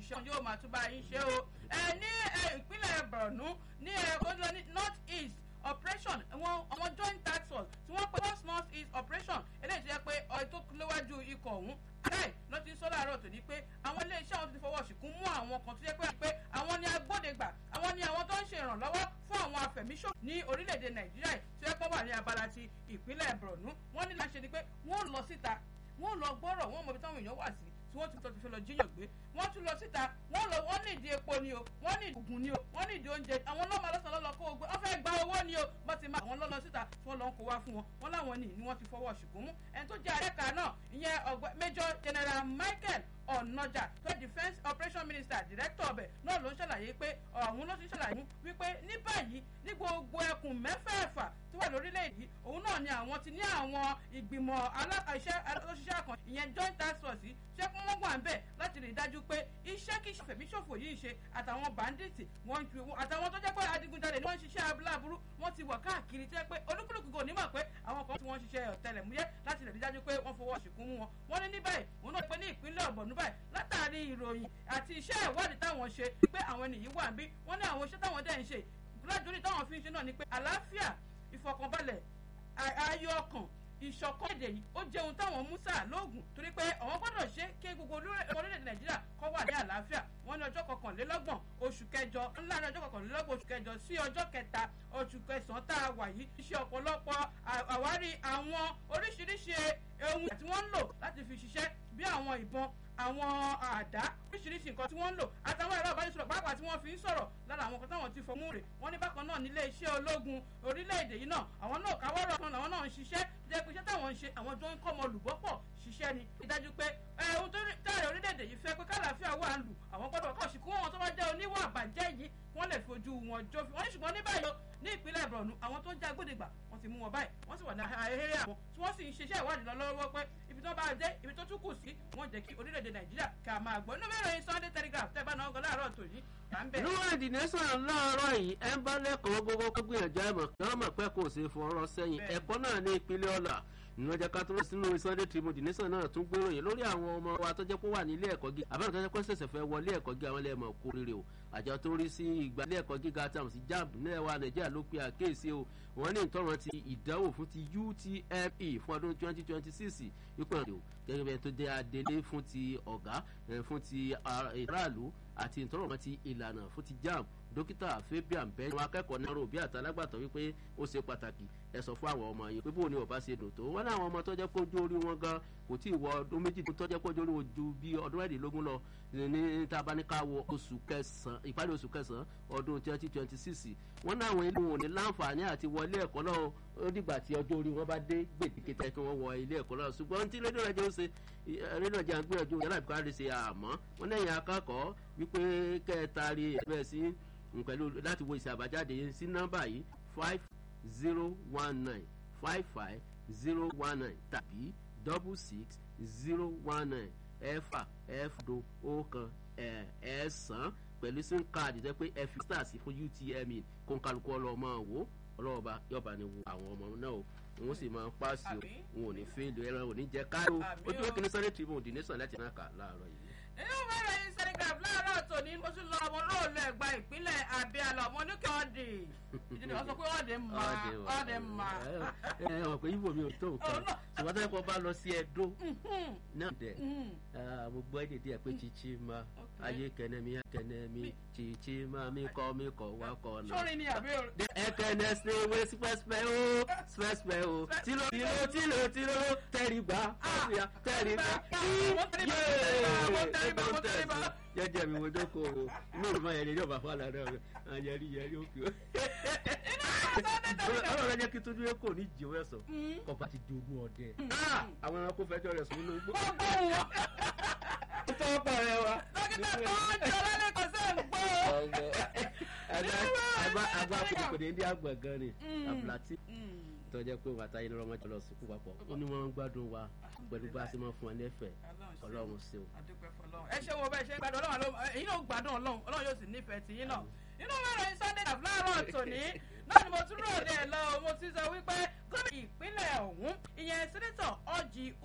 ṣiṣẹ́ yóò máa tún bá yín ṣe o ẹ ní ìpínlẹ̀ Borno ní ẹ ní north east operation àwọn àwọn joint task force tí wọ́n pe first north east operation eléyìí tó yẹ pé ọ̀rẹ́ tó léwájú ikọ̀ ọ̀hún aláì ló ti ń sọ láàárọ̀ tòní pé àwọn iléeṣẹ́ àwọn ti fọwọ́ ṣìkún mú àwọn kan tó yẹ pé àwọn ni agbódegbà àwọn ni àwọn tó ń ṣe ìrànlọ́wọ́ fún àwọn afẹ̀míṣòfò ní orílẹ̀-èdè Nàìjíríà tó yẹ pé wà ní abala ti ìpínlẹ̀ Borno wọ́n ní láṣẹ ni pé wọ́n lọ síta wọ́n lọ gbọ́rọ̀ wọ́n mọ ibi táwọn èèyàn wà sí tí wọ́n ti tọ́ ti fẹ́ lọ jíyàn gbé wọ́n tún lọ síta wọ́n lọ wọ́n ní ìdí epo ni o wọ́n ní ìdí ògùn ni o wọ́n ní ìdí oúnjẹ àwọn lọ́mọ lọ́sàn-án lọ́lọ́ kó o gbé wọ́n fẹ́ gba owó ni o wọ́n ti máa àwọn lọ́lọ́ síta tí wọ́n lọ ń kó wá fún wọn wọ́n láwọn ní ni wọ́n ti fọwọ́ ṣùkú mú ẹni tó jẹ́ àrẹ́ka náà ìyẹn ọ̀gbẹ́ Major General Michael ọ̀nàjà tó defence operation minister director ọbẹ̀ náà ló ń ṣàlàyé pé ọ̀hún ló ti ṣàlàyé wípé ní báyìí ní gbogbo ẹkùn mẹ́fẹ̀ẹ̀fà tó wà lórílẹ̀‐èdè yìí òun náà ni àwọn ti ní àwọn ìgbìmọ̀ aláṣẹ olóṣìṣẹ́ kan ìyẹn joint task force ṣé kí wọ́n wà ń bẹ̀ láti rí i dájú pé iṣẹ́ kí fẹ̀míṣòfò yìí ṣe àtàwọn bandits wọ́n ju àtàwọn tó jẹ́ pé adigunjalè ni wọ́n ń ṣiṣẹ́ abúláburú wọ́n ti wọ̀ káàkiri tẹ́ pé olúkúlùkù kò ní mọ̀ pé àwọn kan tí wọ́n ń ṣiṣẹ́ ọ̀tẹlẹ̀múyẹ́ láti rí i dájú pé wọ́n fọwọ́ ṣìkún mú wọn wọ́n ní ní báyìí òun náà pé ní ìpínlẹ̀ ọ̀bọ̀nú báyìí látàrí ìròyìn àti iṣẹ́ ìwádìí táwọn ṣe pé àwọn ènìyàn wà ń bí wọ́n ní àwọn iṣẹ́ táwọn dẹ̀ ń ṣe lájúrí táwọn fi ń ṣe náà ni pé àlàáfíà ìfọkànbalẹ̀ ayọ̀ ọkàn ìṣọ̀kan èdè yìí ó jẹ́ ohun táwọn mú sáà lóògùn torí pé àwọn gbọ́dọ̀ ṣe kí gbogbo orílẹ̀-èdè nàìjíríà kó wà ní àlàáfíà wọ́n ní ọjọ́ kọkànlélọ́gbọ̀n oṣù kẹjọ ńlá ní ọjọ́ kọkànlélọ́gbọ̀n oṣù kẹjọ sí ọjọ́ kẹta oṣù kẹsàn-án tá a wà yìí iṣẹ́ ọ̀pọ̀lọpọ̀ àwárí àwọn oríṣiríṣi ohun tí wọ́n ń lò láti fi ṣiṣẹ́ bí àwọn ìbọn àwọn àdá oríṣiríṣi nǹkan tí wọ́n ń lò àtàwọn ẹ̀rọ ìbánisọ̀rọ̀ pàápàá tí wọ́n fi ń sọ̀rọ̀ lára àwọn kan táwọn ti fọmú rè wọ́n ní bákan náà nílé iṣẹ́ ológun orílẹ̀-èdè yìí náà àwọn náà káwọ́rọ̀ kan làwọn náà ń ṣiṣẹ́ jẹ́ pé iṣẹ́ táwọn ń ṣe àwọn tó ń kọ́ ọmọ olùgbọ́pọ̀ ṣiṣẹ́ ni ìdájú pé ohun tó tẹ̀rẹ̀ orílẹ̀-èdè yìí fẹ́ pé kálàáfíà wà ń lù àwọn gbọ́dọ̀ kọ́ sí kí wọ́n tó bá jẹ́ oníwà àbàjẹ́ yìí wọ́n lè fojú wọn jófin wọ́n ní ṣùgbọ́n ní báyìí ní ìpínlẹ̀ Borno àwọn tó ń já gbódìgbà wọ́n ti mú wọn báyìí wọ́n sì wà ní ahéré àwọn tí wọ́n sì ń ṣiṣẹ́ ìwádìí lọ lọ́wọ́ pé ibi tó bá dé ibi tó tún kù sí wọ́n jẹ́ kí orílẹ̀-èdè Nàìjíríà ká máa gbọ́ inú mẹ́rin Sunday Telegraph tẹ́ bá náà gan láàárọ̀ tòní à ń bẹ̀. níwọ̀n ìdìnnẹ́sàn láàárọ̀ yìí ẹ ń bá lẹ́kọ̀ọ́ gbogbo kó gbìyànjú àmọ̀ kí wọ́n mọ̀ pé kò ṣe fọ̀rọ̀ sẹ́yìn ẹ̀kọ́ náà ní ìpínlẹ̀ ọ̀la ìrìnàjò kátóló sínú Sunday Tribune ìdìnnẹ́sàn náà tún gbèròyìn lórí àwọn ọmọ wa tó jẹ́ pé wà ní ilé ẹ̀kọ́ gíga àbẹ̀rẹ̀ tó jẹ́ pé ṣẹ̀ṣẹ̀ fẹ́ wọlé ẹ̀kọ́ gíga wọn lẹ́ẹ̀mọ̀ kó rere o àjọ tó rí sí ìgbà ilé ẹ̀kọ́ gíga tàwọn sí JAMB nílẹ̀ wa Nàìjíríà ló pe àkéèsí o wọ́n ní ìtọ́rọ̀ ti ìdánwò fún ti UTME fún ọdún 2026 wípé ọ̀dọ̀ gẹ́gẹ́ bẹ́ẹ̀ tó jẹ́ adelé fún ti ọ̀gá fún ti aráàlú àti ìtọ́rọ̀ ti ìlànà fún ti JAMB dókítà Fabian bẹ́ẹ̀ ni wọn akẹ́kọ̀ọ́ náà rò bí àtàlágbàtọ́ wípé ó ṣe pàtàkì ẹ sọ fún àwọn ọmọ yìí pé bóun ni ọba ṣe dùn tó wọn ní àwọn ọmọ tó jẹ́ kójú orí wọn gan kò tí ì wọ ọdún méjì tó jẹ́ kójú orí wọn ju bí ọdún mẹ́rìndínlógún lọ ní tabaníkà wọ oṣù kẹsàn-án ìparí oṣù kẹsàn-án ọdún twenty twenty six wọn ní àwọn ilé wọn ò ní láǹfààní àti wọlé ẹ̀kọ́ náà ó dìgbà tí ọjọ́ orí wọn bá dé gbèdéke tẹ́ kí wọ́n wọ ilé ẹ̀kọ́ náà ṣùgbọ́n tí rédíò rẹ̀ jẹ́ ó ṣe rédíò rẹ̀ jẹ́ àgbéyànjú yàrá ìbùkárí ṣe àmọ́ wọn lẹ́yìn akẹ́kọ̀ọ́ wípé kẹtàrí ẹ̀bẹ̀ sí pẹ̀lú láti wo ìṣe àbájáde sí nọ́mbà yìí five zero one nine five five zero one nine tàbí double six zero one nine ẹ̀fà ẹ̀fdo ọ̀kan ẹ̀ẹ́sán pẹ̀lú sim card jẹ́ pé ẹ fi star sí fún UTME kó ń kálukú ọlọ́mọ wò ọlọ́ọ̀ba yọba ni wo àwọn ọmọ náà o wọn sì máa paasi o wọn ò ní fẹ́ẹ́lì ẹran ò ní jẹ káyọ̀ ojú ó kìíní Sunday Tribune The Nation láti náà kà láàárọ̀ yìí nínú mẹ́rin yìí sẹ́nìgàf láàárọ̀ tòní mo tún lọ ọmọ olóòlù ẹ̀gbá ìpínlẹ̀ Abíálà ọmọ oníkẹ́ ọ̀dì ìdílé wọn sọ pé ọ̀dì mà ọ̀dì mà. ẹ ẹ ọ̀pẹ yìí bò mí ò tó nǹkan ṣùgbọ́n tó yẹ kó bá lọ sí Ẹdó náà dẹ̀ mo gbọ́ èdè díẹ̀ pé chichi ma ayé kẹnẹmi kẹnẹmi chichi ma mi kọ́ mi kọ́ wá kọ́ náà. sórí ni àbí o. ẹ kẹ́nẹ́ ṣe wé spẹ́spẹ́ o spẹ́spẹ́ o tìló tìló tìló tìló tẹ̀rí gbà tẹ̀rí gbà jẹjẹ mi wo dọkọ o inú ìfọ yẹn ní ọba fún àlàdé ọrẹ àyẹrí yẹrí òkè o. ọlọ́run jẹ́ kí tójú ẹ kò ní jìwọ́ ẹ̀sọ́ kọfà ti di ogún ọdẹ. àwọn ẹranko fẹjọ́ rẹ̀ sùn nínú igbó. tó ń pààrọ̀ wa. dókítà tó ń jọ lálẹ́ kò sẹ́ ń gbọ́. àgbà kòkòrò ní àgbà gan ni àbùlàtì tọ́jẹ́ pé wàtá yìí lọ́mọ jọ lọ sùkú papọ̀ ó ní wọ́n ń gbádùn wa pẹ̀lú bá a ṣe máa fún wa lẹ́fẹ̀ẹ́ ọlọ́run ṣe o. ẹ ṣe wo bẹ́ẹ̀ ṣe ń gbádùn ọlọ́run èyí náà gbádùn ọlọ́run ọlọ́run yóò sì nífẹ̀ẹ́ tì yín náà nínú mẹ́rin Sunday dàbí láàárọ̀ tòní náà ni mo tún rò dé lọ mo ti sọ wípé gómìnà ìpínlẹ̀ ọ̀hún ìyẹn sẹ́nẹ́tọ̀ ọ̀jì